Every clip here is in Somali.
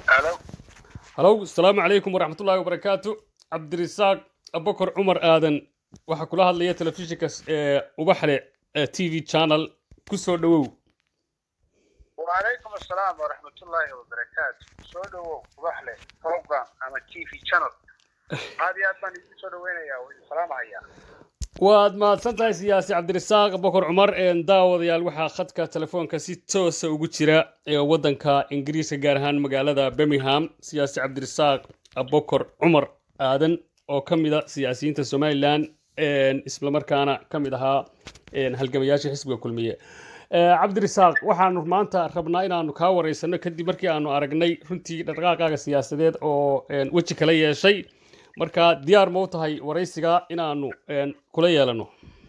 halo halow asalaamu calaykum waraxmat ullahi wabarakaatu cabdirisaaq abakar cumar aadan waxaa kula hadlaya telefishinka ee ubaxle t v channel ku soo dhowow wacalaykum assalaam waraxmatullaahi wabarakaatu soo dhowow ubaxle program ama t v channel aad iyo aad baan idin soo dhaweynayaa waa idin salaamahayaa waad mahadsan tahay siyaasi cabdirisaaq abakar cumar daawadayaal waxaa khadka telefoonka si toosa ugu jira ee waddanka ingiriiska gaar ahaan magaalada birmingham siyaasi cabdirisaaq abakar cumar aadan oo ka mid a siyaasiyiinta somalilan islamarkaana ka mid ahaa halgamayaasha xisbiga kulmiye cabdirisaaq waxaanu maanta rabnaa inaanu kaa wareysano kadib markii aanu aragnay runtii dhaqdhaqaaqaaga siyaasadeed oo weji kala yeeshay marka diyaar ma u tahay waraysiga inaanu kula yeelano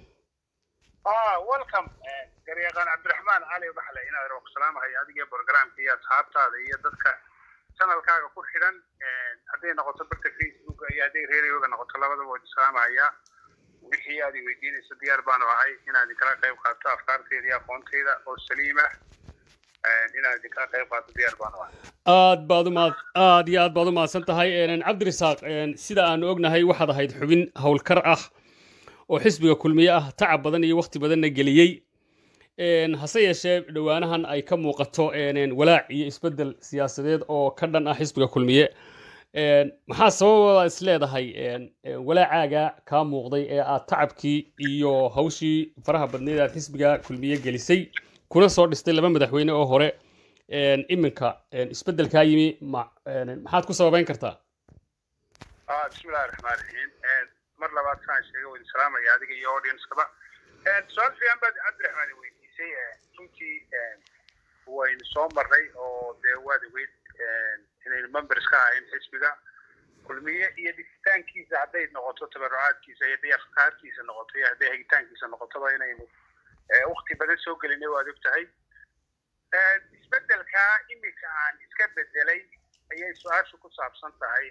welcome garyaqaan cabdiraxmaan cali baxle inaad ku salaamahay adiga programka iyo asxaabtaada iyo dadka channelkaaga ku xidhan hadday noqoto barta facebook iyo hadday reeriyooga noqoto labadaba waa salaamahaya wixii aad i weydiinayso diyaar baanu ahay inaan idinkala qayb qaato afkaarteyda iyo aqoonteyda oo saliima inaan idinkala qayb qaato diyaar baanu ahay aad baad u mahad aad iyo aad baad u mahadsan tahay cabdirisaaq sida aanu ognahay waxaad ahayd xubin howlkar ah oo xisbiga kulmiye ah tacab badan iyo wakhti badanna geliyey hase yeeshee dhowaanahan ay ka muuqato walaac iyo isbeddel siyaasadeed oo ka dhan ah xisbiga kulmiye maxaa sababaa is leedahay walaacaaga kaa muuqday ee aad tacabkii iyo hawshii faraha badneed aad xisbiga kulmiye gelisay kuna soo dhistay laba madaxweyne oo hore iminka isbeddelkaa yimi maxaad ku sababeyn kartaa bismillahi raxmaan raxiim mar labaad saan sheegay waa idin salaamaya adiga iyo audiencekaba su-aal fiican baad cabdiraxmaan weydiisay runtii waynu soo marray oo dee waad ogeyd inaynu members ka ahayn xisbiga kulmiye iyo dhisitaankiisa hadday noqoto tabarucaadkiisa iyo hadday afkaartiisa noqoto iyo hadday hagitaankiisa noqotoba inaynu wakti badan soo gelinay waad og tahay isbeddelkaa iminka aan iska bedelay ayay su-aashu ku saabsan tahay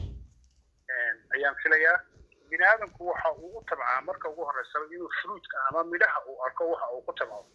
ayaan filayaa bini aadamku waxa uu u tabcaa marka ugu horreysaba inuu fruitka ama midhaha uu arko waxa uu ku tabco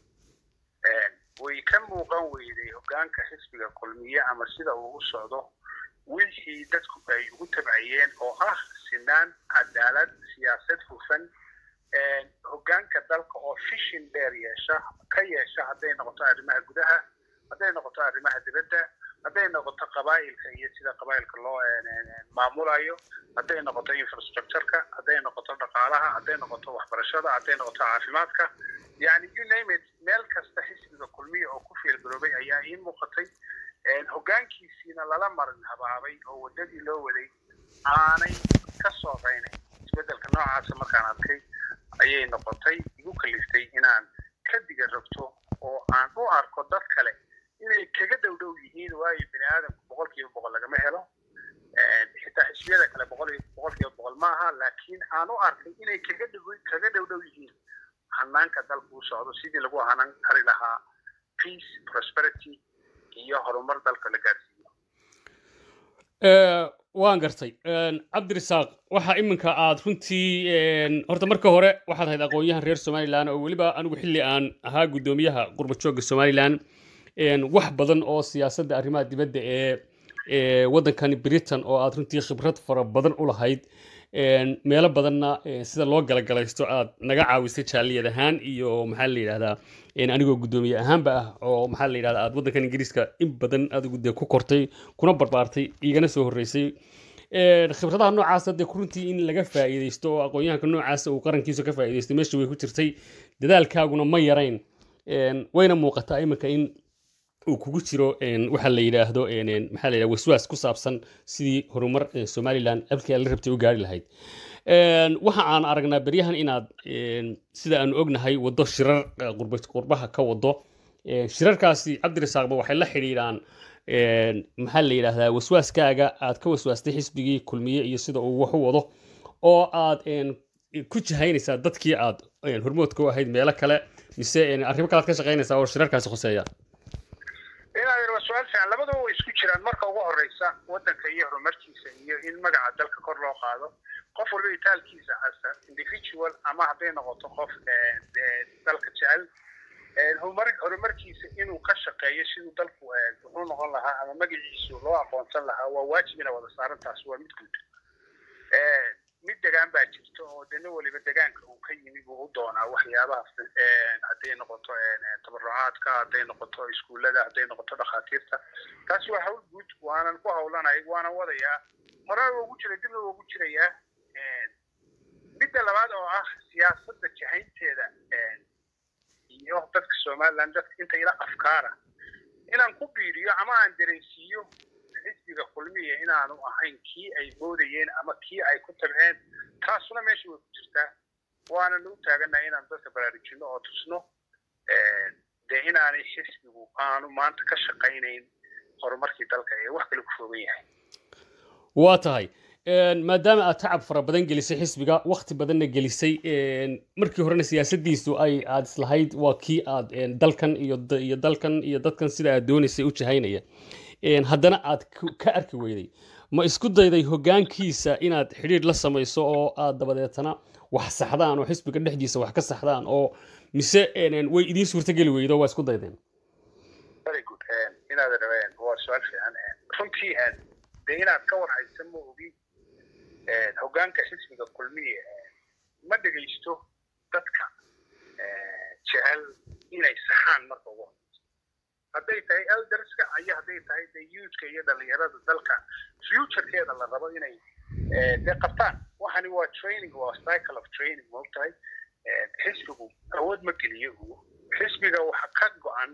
way ka muuqan weyday hoggaanka xisbiga kulmiye ama sida uu u socdo wixii dadku ay ugu tabcayeen oo ah sinaan cadaalad siyaasad hufan hoggaanka dalka oo fishin dheer yeesha ka yeesha hadday noqoto arrimaha gudaha hadday noqoto arrimaha dibadda hadday noqoto qabaa'ilka iyo sida qabaa'ilka loo maamulayo hadday noqoto infrastructureka hadday noqoto dhaqaalaha hadday noqoto waxbarashada hadday noqoto caafimaadka yani you name it meel kasta xisbiga kulmiya oo ku fiilgaroobay ayaa ii muuqatay hoggaankiisiina lala marin habaabay oo waddadii loo waday aanay ka soo raynayn isbeddelka noocaasa markaan arkay ayay noqotay igu kaliftay inaan ka diga rogto oo aan u arko dad kale inay kaga dhow dhow yihiin waayo bini aadamku boqol kiiba boqol lagama helo xitaa xisbiyada kale boqol boqol kiiba boqol maaha laakiin aan u arkay inay kaga dhow kaga dhow dhow yihiin hanaanka dalku u socdo sidii lagu hanan kari lahaa peace prosperity iyo horumar dalka la gaarsiiyo waan gartay cabdirisaaq waxa iminka aad runtii horta marka hore waxaad ahayd aqoon-yahan reer somalilan oo weliba anigu xilli aan ahaa guddoomiyaha qurbajoogga somalilan wax badan oo siyaasadda arrimaha dibadda ee waddankani britain oo aad runtii khibrad fara badan u lahayd meelo badanna sida loo galagalaysto aad naga caawisay jaaliyad ahaan iyo maxaa la yidhahdaa anigoo guddoomiye ahaanba ah oo maxaa la yidhahdaa aad waddankan ingiriiska in badan adigu dee ku kortay kuna barbaartay igana soo horreysay khibradaha noocaasa dee runtii in laga faa'iidaysto oo aqoon-yahanka noocaasa uu qarankiisu ka faa'iidaystay meesha way ku jirtay dadaalkaaguna ma yarayn wayna muuqataa iminka in uu kugu jiro waxa la yidhaahdo maxaa la yidhahda waswaas ku saabsan sidii horumar somalilan halkii aad la rabtay u gaari lahayd waxa aan aragnaa beryahan inaad sida aanu ognahay waddo shirar qurbaha ka wado shirarkaasi cabdirisaaqba waxay la xidhiidhaan maxaa la yidhaahdaa waswaaskaaga aad ka waswaastay xisbigii kulmiye iyo sida uu wax u wado oo aad ku jihaynaysaa dadkii aad hormoodka u ahayd meelo kale mise arrimo kale aad ka shaqaynaysaa oo shirarkaasi khoseeya inaad waa su-aal fiican labadaba way isku jiraan marka ugu horeysa waddanka iyo horumarkiisa iyo in magaca dalka kor loo qaado qof walba itaalkiisa as individual ama hadday noqoto qof dalka jecel horumarkiisa inuu ka shaqeeyo siduu dalku wuxuu noqon lahaa ama magaciisu loo aqoonsan lahaa waa waajib ina wada saaran taas waa mid guud mid degaan baa jirta oo dena weliba degaanka uu ka yimi buu u doonaa waxyaabaha hadday noqoto tabarucaadka hadday noqoto iskuullada hadday noqoto dhakhaatiirta taas waa hawl guud waanan ku hawlanay waanan wadayaa horaa ugu jira dibna ugu jirayaa midda labaad oo ah siyaasadda jahaynteeda iyo dadka somaliland dadka inta ila afkaara inaan ku biiriyo ama aan dareensiiyo xisbiga kulmiya inaanu ahayn kii ay moodayeen ama kii ay ku tabceen taasuna meesha way ku jirtaa waanan u taagannahay inaan dadka baraarujino oo tusno dee inaanay xisbigu aanu maanta ka shaqaynayn horumarkii dalka ee wax kale ku foogan yahay waa tahay maadaama aad tacab fara badan gelisay xisbiga wakti badanna gelisay markii horena siyaasadiisu ay aad islahayd waa kii aad dalkan iyo iyo dalkan iyo dadkan sida aad doonaysay u jahaynaya haddana aad ka arki weyday ma isku dayday hoggaankiisa inaad xidhiidh la samayso oo aad dabadeetana wax saxdaan oo xisbiga dhexdiisa wax ka saxdaan oo mise way idiin suurtogeli weydo waa isku daydeen very good inaad rabeen waa su-aal fiican runtii dee inaad ka warhaysa ma ogi hoggaanka xisbiga kulmiye ma dhegaysto dadka jecel inay saxaan marka ugu horeyso hadday tahay elderska iyo hadday tahay de youthka iyo dhalinyarada dalka futurekeeda la rabo inay dee qabtaan waxani waa training waa cycle of training maogtahay xisbigu awood ma geliyo xisbiga waxa ka go-an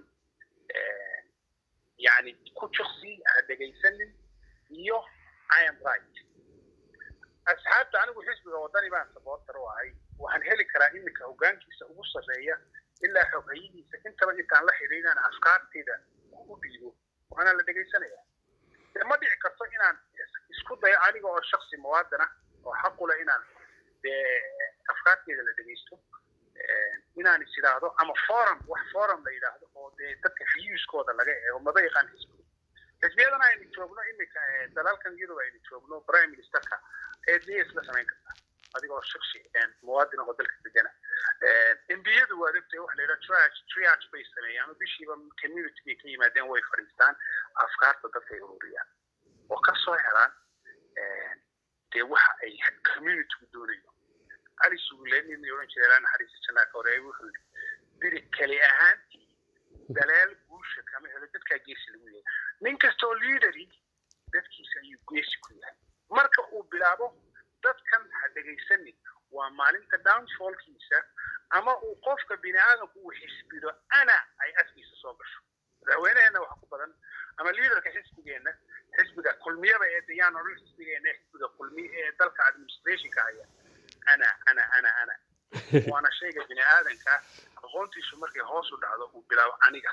yani ku juqsi ha dhegaysanin iyo i am right asxaabta anigu xisbiga wadani baan sabootar u ahay waxaan heli karaa iminka hoggaankiisa ugu sarreeya ilaa xoghayihiisa intaba intaan la xidhiidhan afkaarteyda u dhiibo waana la dhegaysanaya dee ma dhici karto inaan isku dayo aniga oo shaksi muwaadana oo xaqule inaan dee afkaarteyda la dhegaysto inaan is idhaahdo ama forum wax forum la yidhaahdo oo dee dadka fiyuuskooda laga eego maba yaqaan xisbiga xisbiyadana aynu joogno iminka dalalkan yurub aynu joogno prime ministerka eedniya isla samayn kartaa adigoo shaksi muwaadin oo dalka degana embiyadu waa ogtahay waxa la yidhaha triage triage bay sameeyaan ama bishiiba community bay ka yimaadeen way fadhiistaan afkaarta dadka ay ururiyaan oo ka soo helaan dee waxa ay communitygu doonayo cali suguleen nin oran jiray ilaa naxariista jannaa hore wuxuu yidhi biri keli ahaantii dalaal guusha kama helo dadkaa geesi lagu yahay nin kastoo leaderi dadkiisa ayuu geesi ku yahay marka uu bilaabo dadkan ha dhegaysanin waa maalinta downfallkiisa ama uu qofka bini aadamku uu xisbido ana ay afkiisa soo gasho madaxweyneheenna wax ku badan ama liidarka xisbigeenna xisbiga kulmiyaba ee dayaan odhan xisbigeenna xisbiga kulmiya ee dalka administrationka haya ana ana ana ana waana shayga bini aadanka aqoontiisu markay hoos u dhacdo uu bilaabo aniga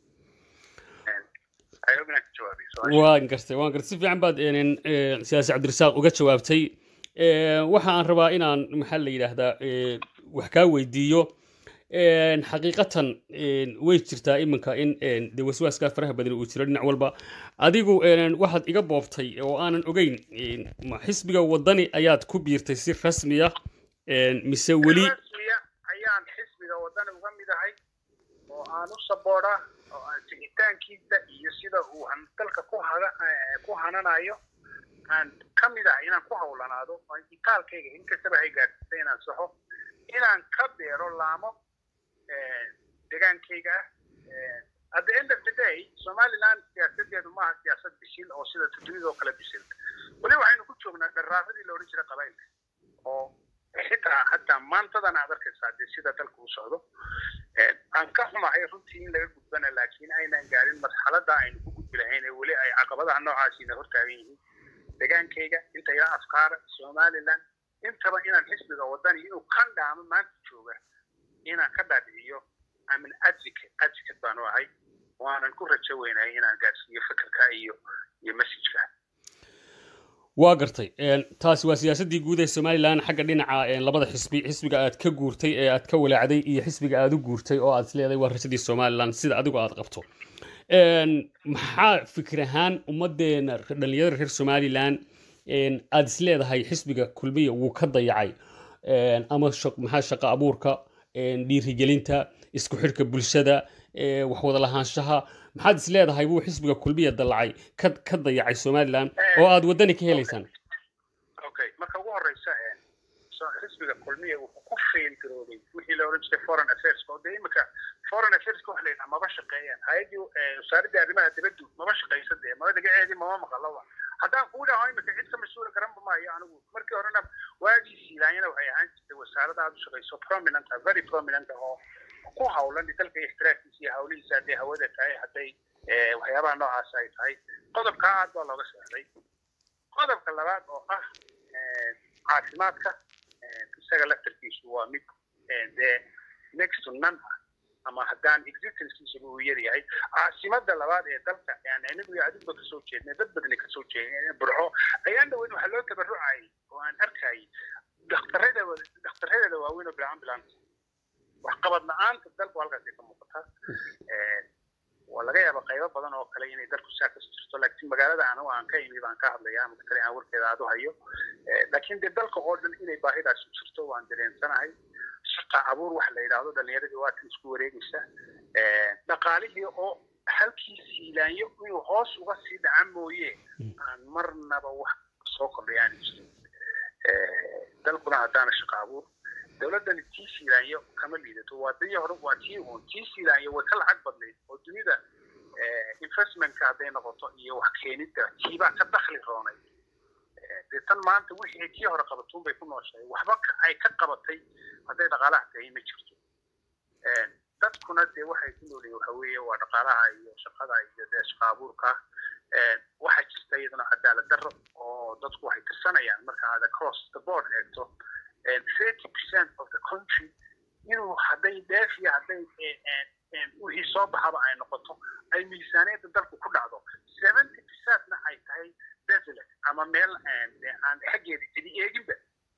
waan gartay waan gartay si fiican baad siyaasi cabdirasaaq uga jawaabtay waxa aan rabaa inaan maxaa la yidhaahdaa wax kaa weydiiyo xaqiiqatan way jirtaa iminka in de waswaaskaa faraha badan uu jiro dhinac walba adigu waxaad iga boobtay oo aanan ogeyn xisbiga wadani ayaad ku biirtay si rasmiya mise weli ayaan xisbiga wadani uga mid ahay oo aan u sabooda oo aan sigitaankiisa iyo sida uu dalka ku hananayo aan ka mid ahay inaan ku hawlanaado itaalkayga inkastaba hay gaarsiisay inaan saxo inaan ka beero laamo degaankayga ah at the end of the day somaliland siyaasadeedu maaha siyaasad bisil oo sida dunida oo kale bisil weli waxaynu ku joognaa dharaaradii la odhan jiray qabailka oo xitaa hataa maantadan aad arkaysaa dee sida dalka u socdo aan ka xumahay runtii in laga gudbana laakiin aynan gaarin marxalada aynu ku gudbi lahayn ee weli ay caqabadaha noocaasiina hortaagan yihiin degaankayga inta ila afkaara somaliland intaba inaan xisbiga wadani inuu kan dhaamo maanta jooga inaan ka dhaadhiciyo amin advocate advocate baanu ahay waanan ku rajo weynahay inaan gaarsiiyo fikirka iyo iyo messageka waa gartay taasi waa siyaasaddii guud ee somalilan xagga dhinaca labada xisbi xisbiga aad ka guurtay ee aad ka walaacday iyo xisbiga aad u guurtay oo aad isleedahay waa rajadii somalilan sida adigu aad qabto maxaa fikir ahaan ummaddeena dhalinyarada reer somalilan aad isleedahay xisbiga kulmiya wuu ka dayacay ama maxaa shaqo abuurka dhiirigelinta isku xidhka bulshada wax wada lahaanshaha maxaad is leedahay buu xisbiga kulmiya dallacay ka ka dayacay somalilan oo aad waddani ka helaysaan okay marka ugu horeysa xisbiga kulmiya wuxuu ku fail garoobay wixii la oran jiray foreign affairs oo dee imika foreign affairs waxa la yidhaha maba shaqeeyaan hay-addii wasaaradda arrimaha dibaddu maba shaqeysa dee maba magaceedii mama maqaloba haddaan kuu dhaho imika cid ka mas-uula garanba maayo anigu markii horena waagii siilaanyana waxay ahaan jirtay wasaarada aad u shaqeyso prominent ah very prominent ah oo ku hawlan dalka ixtiraafkiisa iyo hawlihiisa hadday hawada tahay hadday waxyaabaha noocaas ay tahay qodobkaa aad baa looga socday qodobka labaad oo ah caafimaadka isaga laftarkiisu waa mid dee next to none ah ama haddaan existencekiisaba uu yar yahay caasimada labaad ee dalka yani anigu adigba kasoo jeednay dad badani kasoo jeednay burco ayaan dhaweyn waxaa loo tabarucayay oo aan arkayay dhakhtarada dhaktaradeeda waaweyn oo bilaan bilaan waxqabad la-aanta dalku halkaasay ka muuqataa waa laga yaaba qaybo badan oo kale inay dalku saa ka jirto laakiin magaalada anigu aan ka imi baan ka hadlaya ama kale aan warkeeda aad u hayo laakiin dee dalka oo dhan inay baahidaas u jirto waan dareensanahay shaqa abuur waxa la yidhaahdo dhalinyaradii waa kan isku wareegaysa dhaqaalihii oo halkii siilaanyo inuu hoos uga sii dhaca mooye aan marnaba wax soo kordhayaani jirin dalkuna haddaana shaqa abuur dowladdani tii siilaanyo kama liidato waa dii hore waa tii uun tii siilaanyo way ka lacag badnayd oo dunida investmentka hadday noqoto iyo wax keenidda tiibaa ka dakhli roonay dee tan maanta wixii tii hore qabatuun bay ku nooshahay waxba ay ka qabatay hadday dhaqaalaha tahay ma jirto dadkuna dee waxay ku noolyihin waxa weeye waa dhaqaalaha iyo shaqada iyo dee shaqa abuurka waxaa jirta iyaduna cadaalad darro oo dadku waxay tirsanayaan marka aad across the board eegto thirty percent of the country inuu hadday dheef iyo hadday wixii soo baxaba ay noqoto ay miisaaniyadda dalku ku dhacdo seventy percentna ay tahay desolate ama meel aan xaggeeda cidi eeginba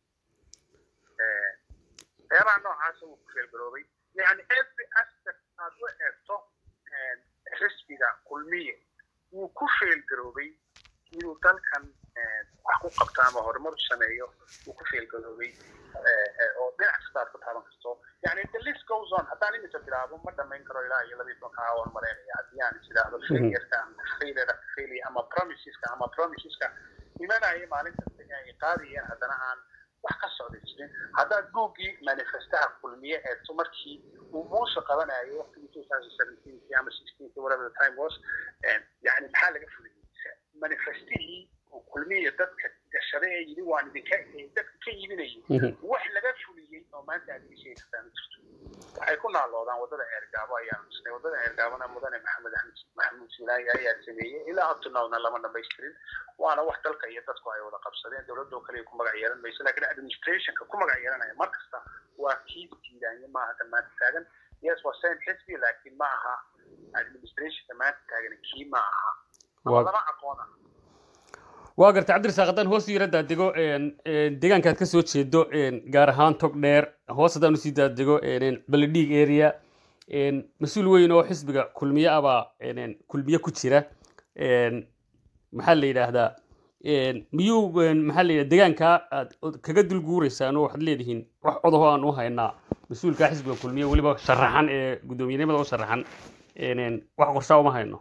waxyaabaha noocaasa wuu ku feelgaroobay yani every aspect aad u eegto xisbiga kulmiye wuu ku feelgaroobay inuu dalkan wax ku qabto ama horumar u sameeyo wuu ku feelgaroobay oo dhinac kasta aad ku taaban karto yani the list goes on haddaan imika bilaabo ma dhamayn karo ilaa iyo labiyi tobanka awan maleynaya haddii aan is idhaahdo failureka ama failure failure ama promiseska ama promiseska imanaya maalin kasta ay qaadayeen haddana aan wax ka socda jirin haddaad googii manifestaha kulmiye eegto markii uu muuse qabanayo waqtigii two thousand seventeenki ama sixteenki whatever the time was yani maxaa laga fuliyey manifestihii uu kulmiye dadka gashaday ee yidhi waan idinka dadka ka iibinayay wax laga fuliyey oo maanta aad iga sheegi kartaa ma jirto waxay ku naaloodaan waddada eergaabo ayaan dhisnay waddada eergaabona mudane maxamed axmed maxamuud siilaayi ayaa sameeyey ilaa abtunawna lama dhamaystirin waana wax dalka iyo dadku ay wada qabsadeen dowladoo kaliya ku magac yeelan mayso laakiin administrationka ku magac yeelanaya mar kasta waa kii siilaaye maaha kan maanta taagan yes waa same xisbi laakiin ma aha administrationka maanta taagan kii ma aha lama aqoona waa gartay cabdirasaaq haddaan hoos yara daadego deegaankaad ka soo jeedo gaar ahaan tog dheer hoos haddaan usii daadego baledhiig area mas-uul weyn oo xisbiga kulmiye abaa kulmiye ku jira maxaa la yidhaahdaa miyuu maxaa la yidhahda deegaankaa aad kaga dul guureysaan oo waxaad leedihiin wax codaho aan u haynaa mas-uulka xisbiga kulmiye weliba sharaxan ee guddoomiyenimada u sharaxan wax qorshaa uma hayno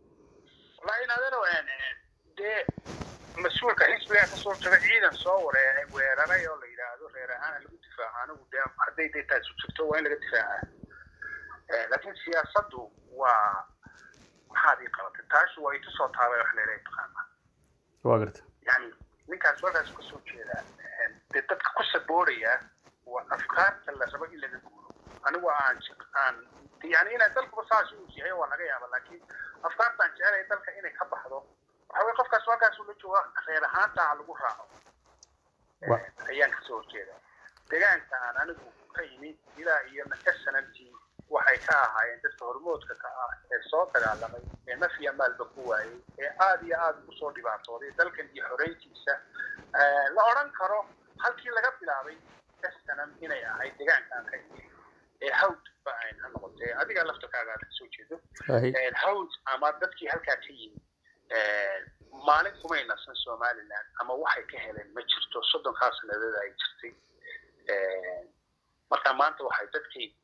dee mas-uulka xisbigaa kasoo jira ciidan soo waree weeraray oo la yidhaahdo reer ahaana lagu difaaco anigu dee hadday dee taasi jirto waa in laga difaacaa laakiin siyaasaddu waa maxaad ii qabatay taashu waa itusoo taabay wax leedahay taqaana waa garta yani ninkaas warkaas kasoo jeedaa dee dadka ku sabooraya waa afkaarta la rabo in laga guuro anigu aan aan yani inay dalkuba saas uu yahay waa laga yaaba laakiin afkaartaan jecelaya dalka inay ka baxdo waxa weye qofkaas halkaas ula jooga reer ahaanta ha lagu raaco ayaan kasoo horjeeda deegaanka aan anigu ka yimi ilaa iyo snmt waxay ka ahaayeen dadka hormoodka ka ah ee soo dagaalamay ee naf iyo maalba ku waayey ee aada iyo aada ugu soo dhibaatooday dalkan iyo xoreyntiisa la odhan karo halkii laga bilaabay snm inay ahayd deegaanka aan ka yimi ee hawd ba ayn ha noqotee adiga laftarkaaga aad kasoo jeedo hawd ama dadkii halkaa ka yimi maalin kumay nasan somaliland ama waxay ka heleen ma jirto soddonkaa sanadood ay jirtay marka maanta waxay dadkii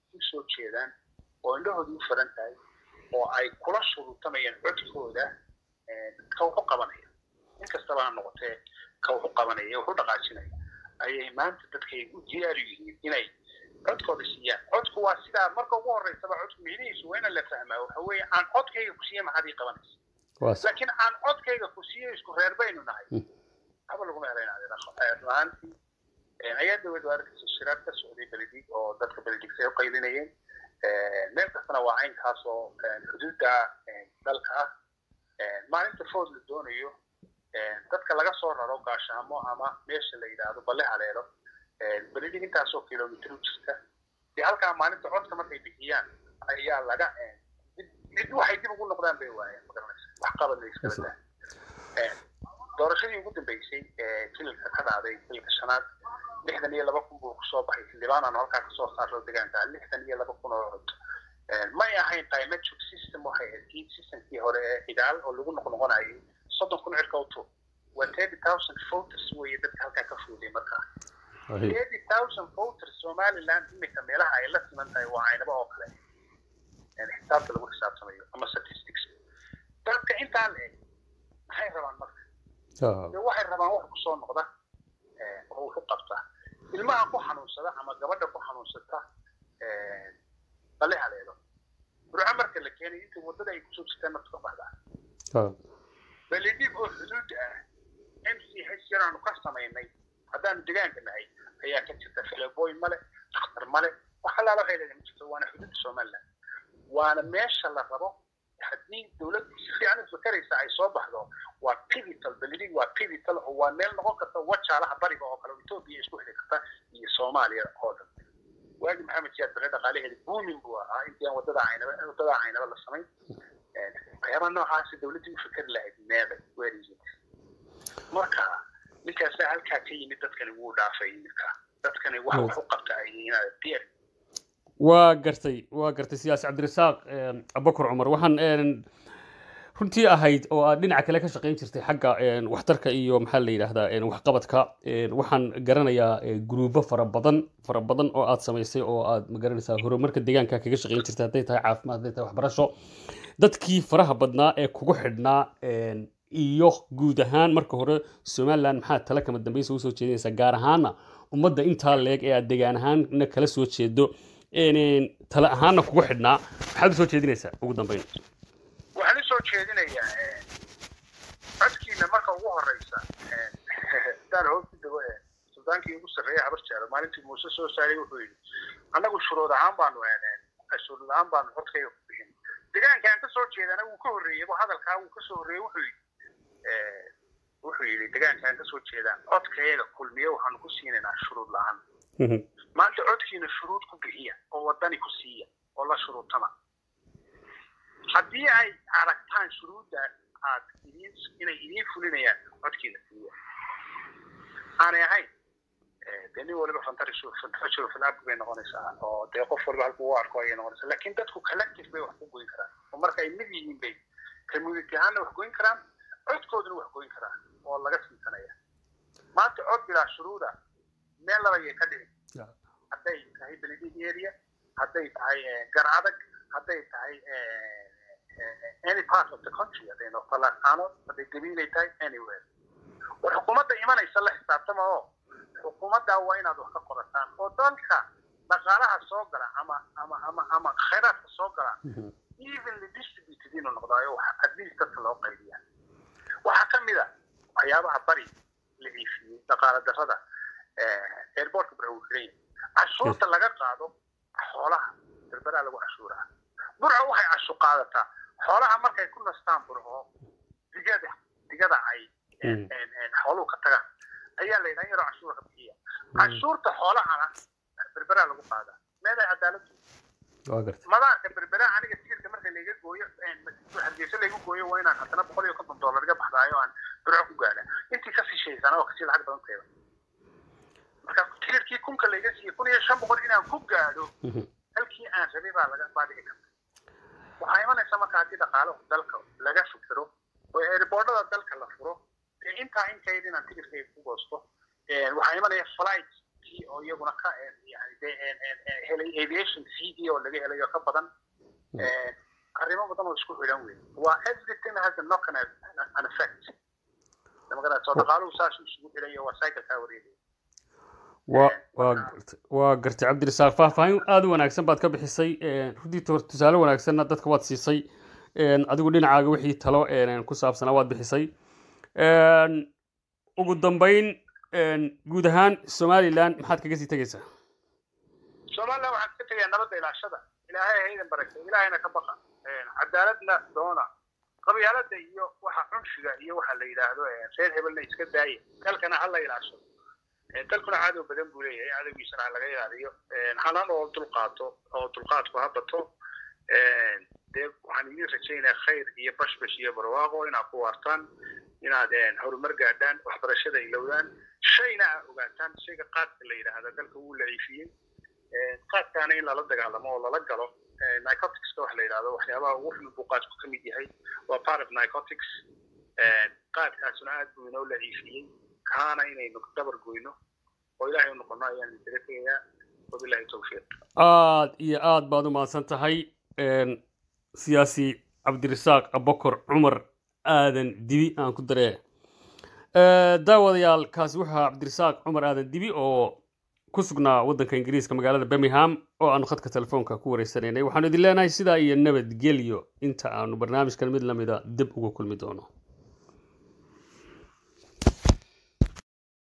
u soo jeedaan oo indhahooda u furan tahay oo ay kula shuruutamayaan codkooda ka wuxu qabanaya inkastaba ha noqotee ka wuxu qabanaya wuxu dhaqaajinaya ayay maanta dadkay u diyaar yihiin inay codkooda siiyaan codku waa sidaa marka ugu horeysaba codku micnihiisu waa ina la fahmaa waxa weeye aan codkayga ku siiya maxaad ii qabanaysa laakiin aan codkayga ku siiyo isku reer baynu nahay haba laguma helaynaaantii ayaa dawlad waarkiisa shiraad ka socday beledig oo dadka beledigsa ay u qaylinayeen meel kastana waa caynkaas oo xuduudda dalka ah maalinta food la doonayo dadka laga soo raro gaashaamo ama meesha la yidhaahdo balle haleelo beledig intaasoo kilomitr u jirta dee halkaa maalinta codka markay bixiyaan ayaa laga dib waxay dib ugu noqdaan bay waayeen magaranaysa wax qabad la iskala daa doorashadii ugu dambeysay ee jilalka ka dhacday jilalka shanaad lixdan iyo laba kun buu kusoo baxay xildhibaan aanu halkaa kasoo saarno deegaanka lixdan iyo laba kun oo cod may ahayn climatic system waxay ahayd kii systemkii hore ee cidaal oo lagu noqnoqonayay soddon kun cirka utu waa thirty thousand voters weeye dadka halkaa ka fuuday markaa thirty thousand voters somaliland imika meelaha ay la siman tahay waa caynaba oo kale xisaabta lagu xisaabtamayo ama statistics dadka intaa la eg maxay rabaan marka de waxay rabaan wax kusoo noqda oo wuxu qabta ilmaha ku xanuunsada ama gabadha ku xanuunsata bale haleelo burco marka la keenay intii waddada ay kusoo jirtaan naftu ka baxdaa beledib oo xuduud ah m c h yaraanu ka samaynay haddaanu degaanka nahay ayaa ka jirta fileboy male dakhtar male wax allaala waxay leedahay ma jirto waana xuduudda somaliland waana meesha la rabo haddii dowladdu si fiican u fakaraysa ay soo baxdo waa pivotal beledig waa pivotal oo waa meel noqon karta wajaalaha bariga oo kale etoobiya isku xiri karta iyo soomaaliya oo dhan waagi maxamed siyaad bare dhaqaalaheeda buumin buu ahaa intii aan wadada caynaba wadada caynaba la samayn waxyaabaha noocaasi dowladdii u fikari lahayd meeday weerihiin marka ninkaasaa halkaa ka yimid dadkani wuu dhaafay iminka dadkani wax wax u qabta ay yihiin diyaar waa gartay waa gartay siyaasi cabdirasaaq abubakar cumar waxaan runtii ahayd oo aad dhinaca kale ka shaqayn jirtay xagga waxtarka iyo maxaa la yidhaahdaa waxqabadka waxaan garanayaa gruubo fara badan fara badan oo aad samaysay oo aad magaranaysaa horumarka deegaanka kaga shaqayn jirtay hadday tahay caafimaad hadday tahay waxbarasho dadkii faraha badnaa ee kugu xidhnaa iyo guud ahaan marka hore somaliland maxaa tala kama dambaysa usoo jeedinaysaa gaar ahaana ummadda intaa leeg ee aad degaan ahaanna kala soo jeedo tala ahaanna kugu xidhnaa maxaad usoo jeedinaysaa ugu dambeyn waxaan usoo jeedinayaa codkiina marka ugu horeysa hadaan hoos ku dego suldaankii ugu sarreeya habar jeero maalintii muuse soo saaray wuxuu yidhi annagu shuruud ahaan baanu shuruud ahaan baanu codkayga ku bixin deegaanka aan kasoo jeedana wuu ka horreeyey hadalkaa wuu kasoo horreeyey wuxuu yidhi wuxuu yidhi deegaanka aan kasoo jeedaa codkayaga kulmiye waxaanu ku siinaynaa shuruud la-aan maanta codkiina shuruud ku bixiya oo wadani ku siiya oo la shuruutama haddii ay aragtaan shuruudda aad idiin inay idiin fulinayaan codkiina siiya aanay ahayn dee nin waliba fantasho filaabki bay noqonaysaa oo dee qof waliba halku u arko ayay noqonaysaa laakiin dadku collective bay wax ku goyn karaan oo marka ay mid yihiin bay community ahaanna wax goyn karaan codkooduna wax goyn karaan oo laga siisanaya maanta cod bilaa shuruuda meel labayay ka dhici hadday tahay beledid area hadday tahay gar adag hadday tahay any part of the country hadday noqoto laaqaano hadday gabiilay tahay anywhere war xukuumadda imanaysa la xisaabtama oo xukuumaddaa waa inaad wax ka qorataan oo dalka dhaqaalaha soo gala ama ama ama ama khayraadka soo gala evenly distributed inuu noqdaayo wax at least dadka loo qaybiya waxaa ka mid a waxyaabaha bari la ciifiyey dhaqaala darrada airportka bura uu xiran yahay cashuurta laga qaado xoolaha berberaa lagu cashuuraa burca waxay cashu qaadataa xoolaha markay ku nastaan burco digada digada ay xooluhu ka tagaan ayaa la yidhaha yaroo cashuura ka bixiya cashuurta xoolahana berberaa lagu qaadaa meeday cadaaladu madaarka berberaa aniga tigirka marka layga gooyo hargeysa laygu gooyo waa inaan haddana boqol iyo konton dollar iga baxdaayo aan burco ku gaadha intii ka sishaysana oo kasii lacag badan teeda marka tigirkii kunka layga siiye kun iyo shan boqol inaan ku gaadho halkii aan rabay baa laga baa dhici karta waxaa imanaysa marka haddii dhaqaalo dalka laga fikiro oo airboordada dalka la furo dee intaa inkayd inaan tigirkayga ku goosto waxaa imanaya flight maraykankii oo iyaguna ka yani de helay aviation cd oo laga helay oo ka badan arrimo badan oo isku xidhan wey waa everything has a knock an, an effect magaranaysa oo dhaqaaluhu saasuu isugu xidhayo waa cyclekaa wareegaya waa waa gartay waa gartay cabdirasaaq faahfaahin aada u wanaagsan baad ka bixisay runtii tusaale wanaagsanna dadka waad siisay adigu dhinacaaga wixii talo ku saabsanaa waad bixisay ugu dambeyn guud ahaan somaliland maxaad kaga sii tegaysaa somaliland waxaan ka tegayaa nabadda ilaashada ilaahay haydan barakay ilaahayna ka baqa cadaaladna doona qabyaalada iyo waxa cunshiga iyo waxa la yidhaahdo reer hebelna iska daaya dalkana ha la ilaashado dalkuna cadow badan buu leeyahay cadowgiisana ha laga ilaaliyo hanan oo dulqaato oo dulqaadku ha bato dee waxaan idin rajaynayaa khayr iyo bashbash iyo barwaaqo inaad ku waartaan inaad horumar gaadhaan waxbarashada ilowdaan shayna aa ogaataan shayga qaadka la yidhaahda dalka wuu laciifiyey qaadkaana in lala dagaalamo oo lala galo nicoticska waxa la yidhahdo waxyaabaha ugu xun buu qaadku ka mid yahay waa part of nicotics qaadkaasuna aad buu inoo laciifiyey kaana inaynu dabar goyno oo ilaahay u noqono ayaan idinkaga tegayaa wabilahi towfiiq aad iyo aad baad u mahadsan tahay siyaasi cabdirasaaq abokor cumar aadan dibi aan ku daree daawadayaal kaasi wuxuu ahaa cabdirasaaq cumar aadan dibi oo ku sugnaa waddanka ingiriiska magaalada birmingham oo aanu khadka telefoonka ku wareysanaynay waxaanu idin leenahay sidaa iyo nabadgelyo inta aanu barnaamijkan mid lamida dib uga kulmi doono